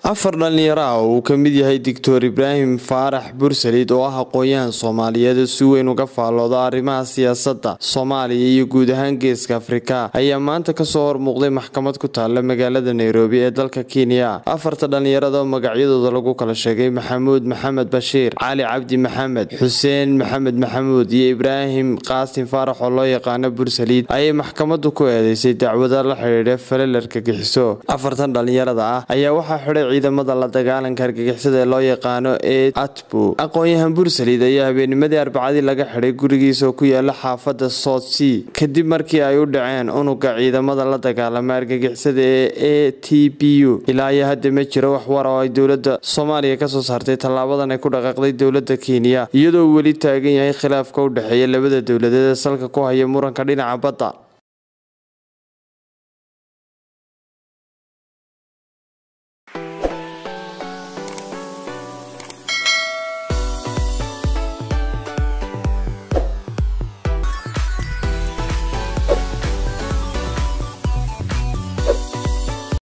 afar dhallinyaro ah oo uu ka mid yahay doctor ibraahim faarax bursalid oo ah aqoon-yahan soomaaliyeed oo si weyn uga faallooda arrimaha siyaasadda soomaaliya iyo guud ahaan geeska afrika ayaa maanta kasoo hormuuqday maxkamad ku taalla magaalada nairobi ee dalka kenya afarta dhallinyarada oo magacyadooda lagu kala sheegay maxamuud maxamed bashiir cali cabdi maxamed xuseen maxamed maxamuud iyo ibraahim qaasim faarax oo loo yaqaano bursalid ayay maxkamadu ku eedeysay dacwada la xidhiidha falalarka gixiso afartan dhallinyarada ah ayaa waxaa xidhay ciidamada la dagaalanka argagixisada ee loo yaqaano ee atbu aqoon-yahan bursalid ayaa habeenimadii arbacadii laga xidhay gurigiisa oo ku yaala xaafada south sea kadib markii ay u dhaceen unuga ciidamada la dagaalama argagixisada ee a t b u ilaa iyo hadda ma jiro wax war oo ay dowlada soomaaliya kasoo saartay tallaabadan ay ku dhaqaaqday dowlada kenya iyadoo weli taagan yahay khilaafka u dhexeeya labada dowladeed ee salka ku haya muranka dhinaca badda